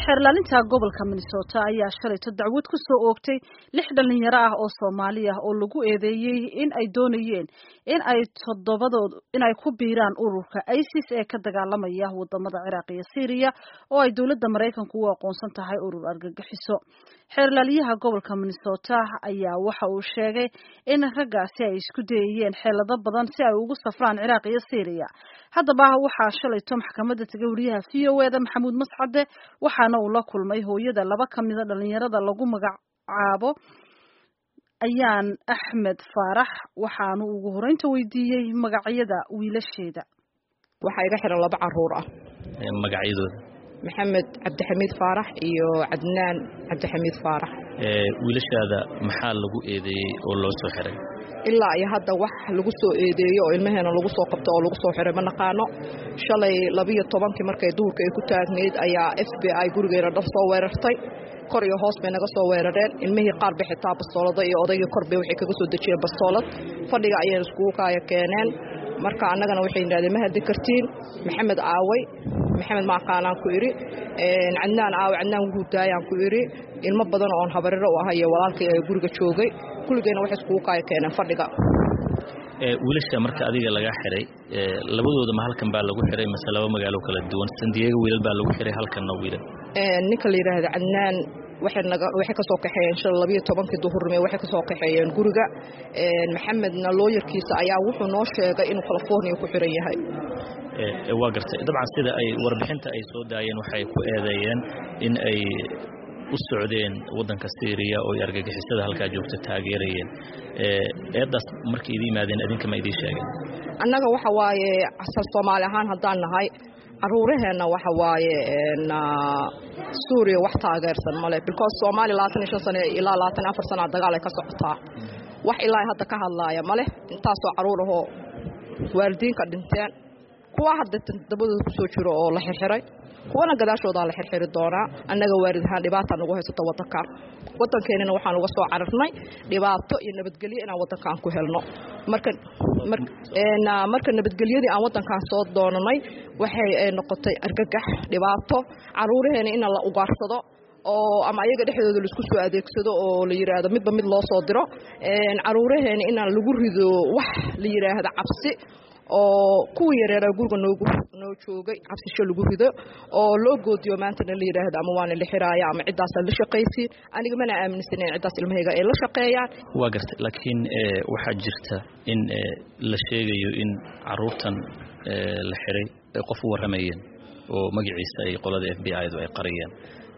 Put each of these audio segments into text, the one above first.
xeerlaalinta gobolka minnesota ayaa shalayto dacwad ku soo oogtay lix dhalinyaro ah oo soomaali ah oo lagu eedeeyey in ay doonayeen in ay toddobadood in ay ku biiraan ururka isis ee ka dagaalamaya wadamada ciraaq iyo syriya oo ay dowladda maraykanku u aqoonsan tahay urur argagixiso xeerlaaliyaha gobolka minnesota ayaa waxa uu sheegay in raggaasi ay isku dayayeen xeelado badan si ay ugu safraan ciraaq iyo syriya haddaba waxaa shalayto maxkamadda tegay wariyaha v o eda maxamuud mascade waxaana uu la kulmay hooyada laba ka mida dhalinyarada lagu magacaabo ayaan axmed faarax waxaanu ugu horeynta weydiiyey magacyada wiilasheeda waxaa iga xiran laba caruur ah magacyadooda maxamed cabdixamiid faarax iyo cadnaan cabdixamiid faarax wiilashaada maxaa lagu eedeeyey oo loo soo xiray ilaa iyo hadda wax lagu soo eedeeyo oo ilmaheena lagu soo qabto oo lagu soo xiray ma naqaano shalay labiyo tobankii markay duhurka ay ku taagnayd ayaa f b i gurigeena dhar soo weerartay kor iyo hoos bay naga soo weerareen ilmihii qaar bay xitaa bastoolada iyo odaygii kor bay waxay kaga soo dejiyeen bastoolad fadhiga ayayna iskugu kaaya keeneen marka annagana waxay yidhahdeen ma haddi kartiin maxamed aaway maxamed maaqaanaan ku idhi cadnaan aawe cadnaan wuhuu daayaan ku idhi ilmo badan oon habariro u ahay iyo walaalkay ee guriga joogay kulligeenna waxay iskugu kaaya keeneen fadhiga wiilasha marka adiga lagaa xiray labadooda ma halkan baa lagu xiray mase laba magaalo kala duwan sandiyaga wiilal baa lagu xiray halkanna wiilal ninka la yidhaahda cadnaan waxay ka soo kaxeeyeen shala labiyo tobankii duhurnimo waxay ka soo kaxeeyeen guriga maxamedna looyarkiisa ayaa wuxuu noo sheegay inuu california ku xiran yahay waa gartay dabcan sida ay warbixinta ay soo daayeen waxay ku eedeeyeen in ay u socdeen waddanka syriya oo ay argagixisada halkaa joogta taageerayeen eeddaas markay idii yimaadeen idinka ma idiin sheegeen annaga waxa waaye asal soomaali ahaan haddaan nahay caruuraheenna waxa waaye suuriya wax taageersan male because soomaaliya labaatan iyo shan sane ilaa labaatan iyo afar sanaa dagaal ay ka socotaa wax ilaa hadda ka hadlaaya male intaasoo caruur ahoo waalidiinka dhinteen kuwa hadda dabadooda ku soo jiro oo la xirxiray kuwana gadaashoodaa la xirxiri doonaa annaga waalid ahaan dhibaataa nagu haysato waddankan waddankeenina waxaan uga soo cararnay dhibaato iyo nabadgelyo inaan waddankan ku helno marka marka nabadgelyadii aan waddankan soo doonanay waxay noqotay argagax dhibaato caruuraheena in la ugaarsado oo ama ayaga dhexdooda laisku soo adeegsado oo la yidhaahdo midba mid loo soo diro caruuraheena inaan lagu rido wax la yidhaahdo cabsi oo kuwii yareeraa guriga noogu noo joogay cabsisho lagu rido oo loo goodiyo maantana la yidhaahdo ama waana la xiraaya ama ciddaasaa la shaqaysiin aniga mana aaminsanen ciddaas ilmahayga ay la shaqeeyaan waa gartay laakiin waxaa jirta in la sheegayo in caruurtan la xiray ay qof u warramayeen oo magaciisa ay qolada f b i-du ay qariyeen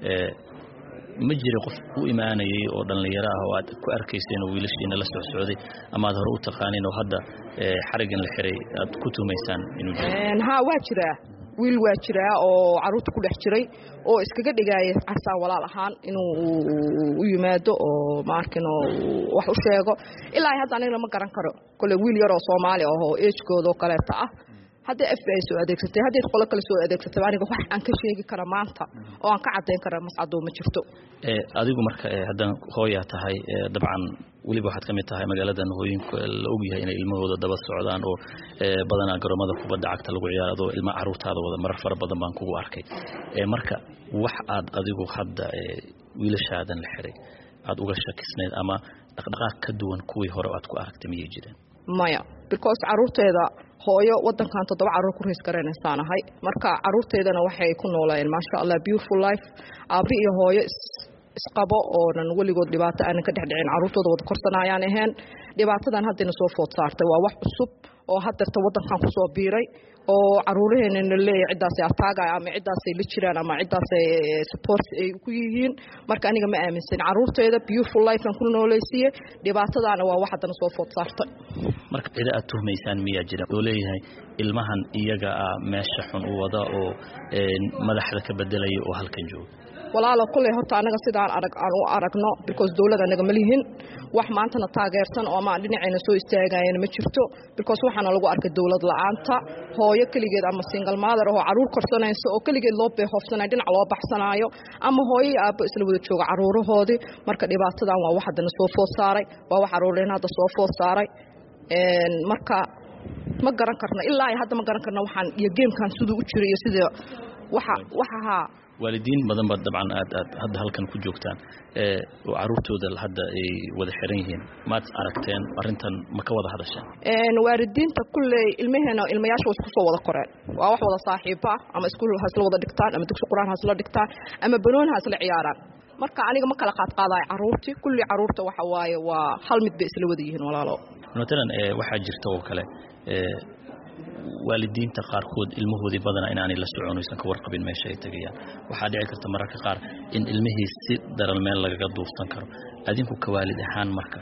ma jira qof u imaanayay oo dhallinyaro ah oo aad ku arkayseen oo wiilashiina la socsocday ama aad hore u taqaaniin oo hadda xariggan la xiray aad ku tuumaysaan inuu ha waa jiraa wiil waa jiraa oo caruurta ku dhex jiray oo iskaga dhigaaya casaan walaal ahaan inuu u yimaado oo maarkin wax u sheego ilaa hadda anigna ma garan karo kole wiil yaroo soomaali ahoo ejkooda oo kaleeta ah hadday f b i soo adeegsatay hadday qolo kale soo adeegsatay aniga wax aan ka sheegi kara maanta oo aan ka caddayn kara mascadoo ma jirto adigu marka haddana hooyaa tahay dabcan weliba waxaad ka mid tahay magaaladan hooyinku la ogyahay inay ilmahooda daba socdaan oo badanaa garoomada kubadda cagta lagu ciyaaro adoo ilma caruurtaada wada marar fara badan baan kugu arkay marka wax aad adigu hadda wiilashaadan la xiray aad uga shakisnayd ama dhaqdhaqaaq ka duwan kuwii hore aad ku aragtay miyay jireen maya because caruurteeda hooyo wadankan toddoba caruur ku rays garanaysaan ahay marka caruurteedana waxay ku noolayeen maasha allah beautiful life aabi iyo hooyo isqabo oonan weligood dhibaato aanan ka dhexdhicin caruurtooda wada korsanaayaan ahayn dhibaatadan haddayna soo food saartay waa wax cusub oo haddeerta waddankan ku soo biiray oo caruuraheenana leeyahay ciddaasay ataagaya ama ciddaasay la jiraan ama ciddaasay support ay ku yihiin marka aniga ma aaminsan caruurteeda beautiful lifean ku noolaysiiye dhibaatadaana waa wax haddana soo food saartay marka cida aad tuhmaysaan miyaa jira oo leeyahay ilmahan iyaga ah meesha xun u wada oo madaxda ka bedelaya oo halkan jooga walaalo kulley horta annaga sidaan arag aan u aragno because dowlad annaga ma lihin wax maantana taageersan oo amaan dhinacayna soo istaagayana ma jirto because waxaana lagu arkay dowlad la-aanta hooyo keligeed ama single mother oo caruur korsanaysa oo keligeed loo beehoofsanayo dhinac loo baxsanaayo ama hooyo iyo aabbo isla wada jooga caruurahoodii marka dhibaatadan waa wax haddana soo food saaray waa wax caruureen hadda soo food saaray marka ma garan karno ilaa hadda ma garan karno waxaan iyo geemkan siduu u jiray iyo sida waxa waxa haa waalidiin badan ba dabcan aad aad hadda halkan ku joogtaan oo caruurtooda hadda ay wada xiran yihiin maad aragteen arrintan ma ka wada hadasheen waalidiinta kulley ilmaheena ilmayaasha way isku soo wada koreen waa wax wada saaxiiba ah ama iskuul hasla wada dhigtaan ama dugsi qur-aan hasla dhigtaan ama banoon hasla ciyaaraan marka aniga ma kala qaadqaadayo caruurtii kulli caruurta waxa waaye waa hal mid bay isla wada yihiin walaalo matalan waxaa jirta oo kale waalidiinta qaarkood ilmahoodii badana inaanay la socon aysan ka warqabin meesha ay tegayaan waxaa dhici karta mararka qaar in ilmihii si daran meel lagaga duufsan karo adinku ka waalid ahaan marka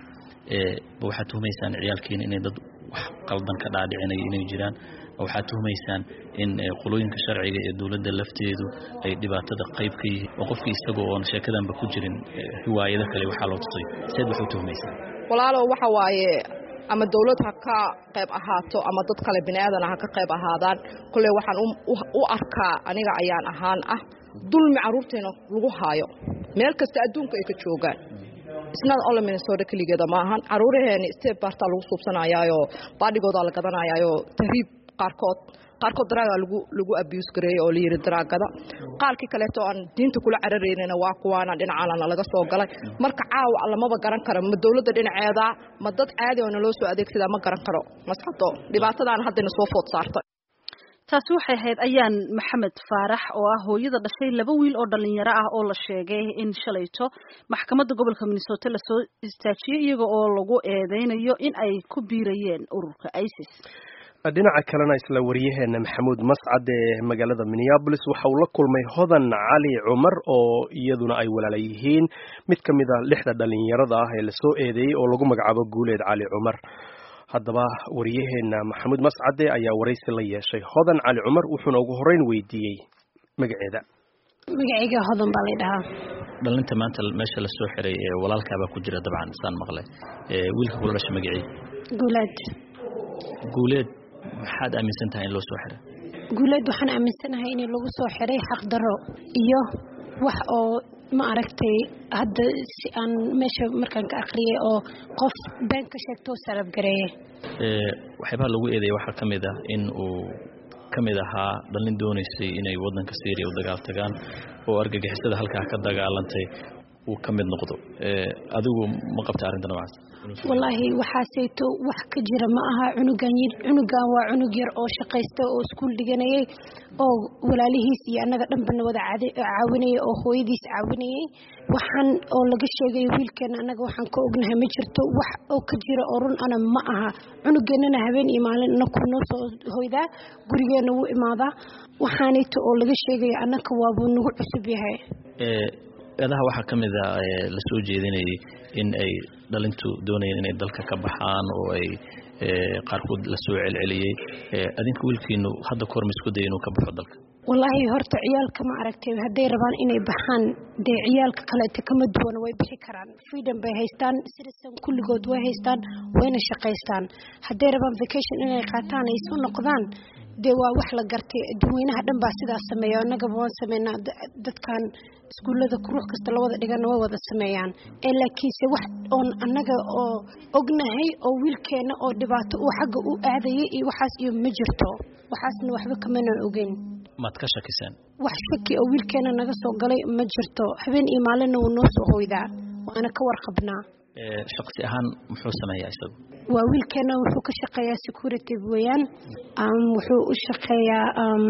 waxaad tuhumaysaan ciyaalkiina inay dad wax qaldan ka dhaadhicinaya inay jiraan waxaad tuhumaysaan in qolooyinka sharciga ee dowladda lafteedu ay dhibaatada qayb ka yihiin oo qofkii isagoo oon sheekadanba ku jirin riwaayado kale waxaa loo tusay seed wax u tuhumaysaa walaalo waxa waaye ama dawlad ha ka qayb ahaato ama dad kale bini aadana ha ka qayb ahaadaan kulley waxaan u arkaa aniga ayaan ahaan ah dulmi carruurteena lagu haayo meel kasta adduunka ay ka joogaan isnad ole minnesota keligeeda ma ahan caruuraheeni step bartaa lagu suubsanayaayo baadhigoodaa la gadanayaayoo tahriib qaarkood qaarkood daraaga lagu lagu abuse gareeyey oo layidhi daraagada qaalkii kaleeto aan diinta kula cararaynana waa kuwaana dhinacaanana laga soo galay marka caawa lamaba garan karo ma dowladda dhinaceeda ma dad caadi oo naloo soo adeegsadaa ma garan karo masxado dhibaatadaana haddayna soo food saartay taasi waxay ahayd ayaan maxamed faarax oo ah hooyada dhashay laba wiil oo dhalinyaro ah oo la sheegay in shalayto maxkamadda gobolka minnesota lasoo istaajiyey iyaga oo lagu eedeynayo in ay ku biirayeen ururka isis dhinaca kalena isla wariyaheena maxamuud mascad ee magaalada minneabolis waxa uu la kulmay hodan cali cumar oo iyaduna ay walaala yihiin mid ka mid a lixda dhalinyarada ah ee lasoo eedeeyey oo lagu magacaabo guuleed cali cumar haddaba wariyaheena maxamuud mascade ayaa waraysi la yeeshay hodan cali cumar wuxuuna ugu horeyn weydiiyey magaceeda magacayga hodan baa lay dhahaa dhalinta maanta meesha lasoo xiray ee walaalkaabaa ku jira dabcan saan maqlay wiilka kula dhasha magacii guuleed guuleed maxaad aaminsan tahay in loo soo xiray guuleed waxaan aaminsanahay in lagu soo xiray xaqdarro iyo wax oo ma aragtay hadda si aan meesha markaan ka akhriyay oo qof been ka sheegtoo sarafgareeye waxyaabaha lagu eedeya waxaa ka mid ah in uu ka mid ahaa dhallin doonaysay inay waddanka syriya u dagaal tagaan oo argagixisada halkaa ka dagaalantay uu ka mid noqdo adigu ma qabta arrinta noocaas wallaahi waxaaseyto wax ka jira ma aha cunugan cunugan waa cunug yar oo shaqaysta oo iskuul dhiganayay oo walaalihiis iyo annaga dhanbana wada caawinayay oo hooyadiis caawinayay waxaan oo laga sheegayo wiilkeena annaga waxaan ka ognahay ma jirto wax oo ka jira oo run ana ma aha cunugeennana habeen iyo maalin inaku noo soo hoydaa gurigeenna wuu imaadaa waxaanayto oo laga sheegayo annaka waabuu nagu cusub yahay eedaha waxaa ka mid a la soo jeedinayay in ay dhalintu doonayeen inay dalka ka baxaan oo ay qaarkood la soo celceliyey adinka wiilkiinu hadda kahor ma isku daya inuu ka baxo dalka wallaahi horta ciyaalka ma aragtay hadday rabaan inay baxaan dee ciyaalka kaleete kama duwana way bixi karaan freedom bay haystaan citizen kulligood way haystaan wayna shaqaystaan hadday rabaan vacation inay qaataan ay soo noqdaan dee waa wax la gartay dadweynaha dhan baa sidaas sameeya annagaba waan sameynaa dadkan iskuullada ruux kasta la wada dhigana way wada sameeyaan ee laakiinse wax oon annaga oo ognahay oo wiilkeena oo dhibaato uu xagga u aadayay iyo waxaas iyo ma jirto waxaasna waxba kamanaan ogeyn maad ka shakiseen wax shaki oo wiilkeena naga soo galay ma jirto habeen iyo maalinna wuu noo soo hoydaa waana ka warqabnaa shaksi ahaan muxuu sameeyaa isagu waa wiilkeena wuxuu ka shaqeeyaa security weeyaan wuxuu u shaqeeyaa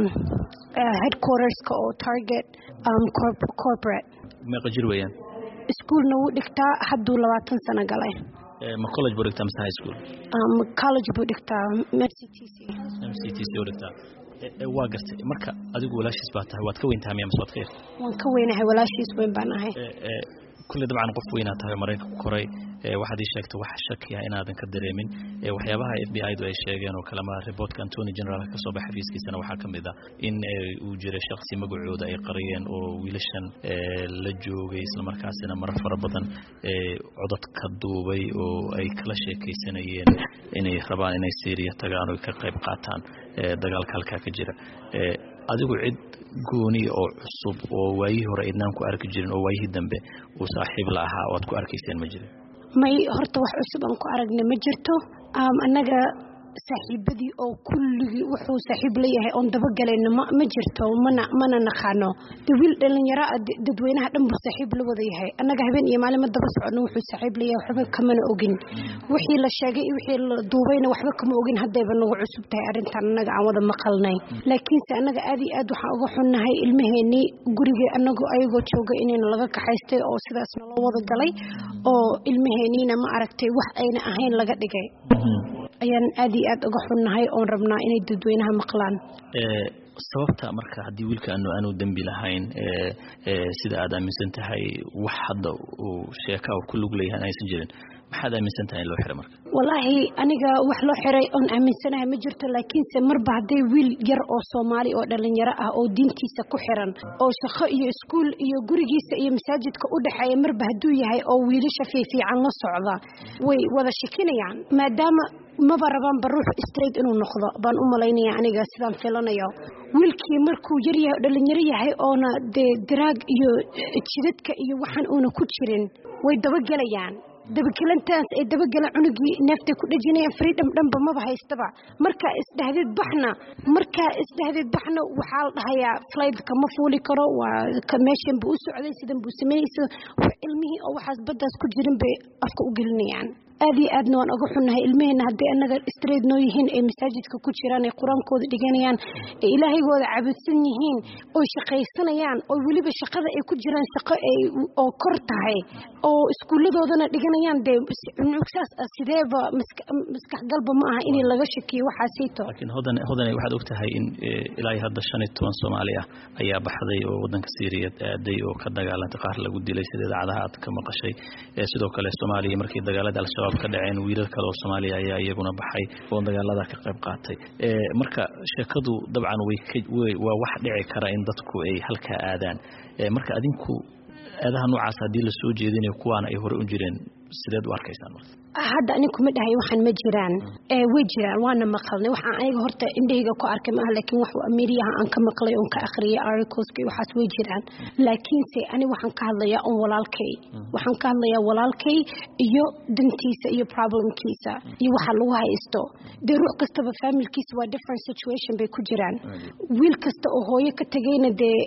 headquarterska oo target corporate meeqa jir weeyaan iskuolna wuu dhigtaa hadduu labaatan sano galay ma college buu dhigtaa mise high school college buu dhigtaa mctc mctc u dhigtaa waa gartay marka adigu walaashiis baa tahay waad ka weyn tahay miya mise waad ka yar waan ka weynahay walaashiis weyn baan ahay kulley dabcan qof weynaa tahay maraykanka ku koray waxaad ii sheegtay wax shakiya inaadan ka dareemin waxyaabaha f b i du ay sheegeen oo kalema reportka antony general ka soo baxa xafiiskiisana waxaa ka mid ah in uu jiray shaksi magacooda ay qariyeen oo wiilashan la joogay islamarkaasina marar fara badan codad ka duubay oo ay kala sheekaysanayeen inay rabaan inay syriya tagaan oo ka qayb qaataan dagaalka halkaa ka jira adigu cid gooni oo cusub oo waayihii hore idnaan ku arki jirin oo waayihii dambe uu saaxiib la ahaa oo aad ku arkayseen ma jirin may horta wax cusub aan ku aragna ma jirto annaga saaxiibadii oo kulligii wuxuu saaxiib leeyahay oon dabagelayno ma ma jirto mana mana naqaano de wiil dhalinyaro ah dadweynaha dhan buu saaxiib la wada yahay annaga habeen iyo maalin ma daba socono wuxuu saaxiib leeyahay waxba kamana ogin wixii la sheegay wixii la duubayna waxba kama ogin haddayba nagu cusub tahay arrintan annaga aan wada maqalnay laakiinse annaga aad iyo aad waxaan uga xunnahay ilmaheenii gurigii anagoo ayagoo jooga inayna laga kaxaystay oo sidaas naloo wada galay oo ilmaheeniina ma aragtay wax ayna ahayn laga dhigay ayaan aad iyo aad uga xunnahay oon rabnaa inay dadweynaha maqlaan sababta marka haddii wiilka aanu aanu dembi lahayn sida aad aaminsan tahay wax hadda uu sheeka uu ku lug leeyahay aysan jirin maxaad aaminsan tahay in loo xiray marka wallaahi aniga wax loo xiray oon aaminsanahay ma jirto laakiinse marba hadday wiil yar oo soomaali oo dhalinyaro ah oo diintiisa ku xiran oo shaqo iyo iskuul iyo gurigiisa iyo masaajidka u dhexeeya marba hadduu yahay oo wiilasha fiifiican la socda way wada shakinayaan maadaama maba rabaanba ruux straight inuu noqdo baan u malaynaya aniga sidaan filanayo wiilkii markuu yaryahay dhalinyaro yahay oona dee daraag iyo jidadka iyo waxaan uuna ku jirin way dabagelayaan dabagelantaas ay dabagelan cunugii neeftay ku dhejinayaan freedom dhanba maba haystaba markaa isdhahdeed baxna markaa isdhahdeed baxna waxaa la dhahayaa flightka ma fuuli karo waa meeshan buu u socday sidan buu sameynaysa ilmihii oo waxaas baddaas ku jirin bay afka u gelinayaan aad iyo aadna waan uga xunnahay ilmaheenna hadday annaga straight noo yihiin ay masaajidka ku jiraan ay qur-aankooda dhiganayaan ay ilaahaygoda cabudsan yihiin oy shaqaysanayaan oo weliba shaqada ay ku jiraan shaqo ay oo kor tahay oo iskuulladoodana dhiganayaan dee saas ah sideeba maskax galba ma aha in laga shakiyo waxaasiito laakiin hodan hodan waxaad og tahay in ilaa hadda shan iyo toban soomaali ah ayaa baxday oo wadanka Syria aaday oo ka dagaalantay qaar lagu dilay sida idaacadaha aad ka maqashay sidoo kale Soomaaliya markii dagaalada al-shabaab ka dhaceen wiilal kale oo Soomaaliya ayaa iyaguna baxay oo dagaalada ka qayb qaatay marka sheekadu dabcan way waa wax dhici kara in dadku ay halka aadaan marka adinku aadaha noocaas haddii la soo jeedinayo kuwaana ay hore u jireen sideed u arkaysaan marka hadda anig kuma dhahay waxaan ma jiraan way jiraan waana maqalnay waxaan aniga horta indhahayga ku arkay maaha laakiin wax ameriyaha aan ka maqlay oon ka akhriyay articleska iyo waxaas way jiraan laakiinse ani waxaan ka hadlayaa on walaalkay waxaan ka hadlayaa walaalkay iyo dantiisa iyo problemkiisa iyo waxa lagu haysto dee ruux kastaba familkiisa waa different situation bay ku jiraan wiil kasta oo hooyo ka tegayna dee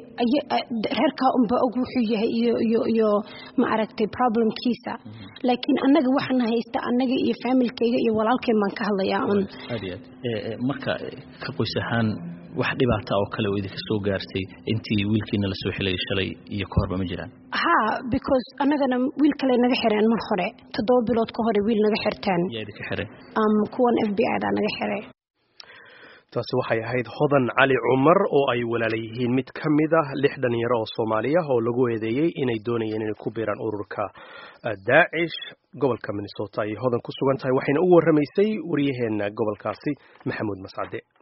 reerkaa unba og wuxuu yahay iyo iyo iyo ma aragtay problemkiisa laakiin annaga waxaan haysta annaga iyo faamilkayga iyo walaalkeen baan ka hadlayaa un aad iyo aad marka ka qoys ahaan wax dhibaata oo kale oo idinka soo gaartay intii wiilkiina lasoo xilayay shalay iyo ka horba ma jiraan ha because annagana wiil kale naga xireen mar hore toddoba bilood ka hore wiil naga xirteen yaa idinka xiray kuwan f b i daa naga xiray taasi waxay ahayd hodan cali cumar oo ay walaala yihiin mid ka mid ah lix dhalinyaro oo soomaaliya oo lagu eedeeyey inay doonayeen inay ku biiraan ururka daacish gobolka minnesota ayay hodan ku sugan tahay waxayna u warramaysay waryaheena gobolkaasi maxamuud mascade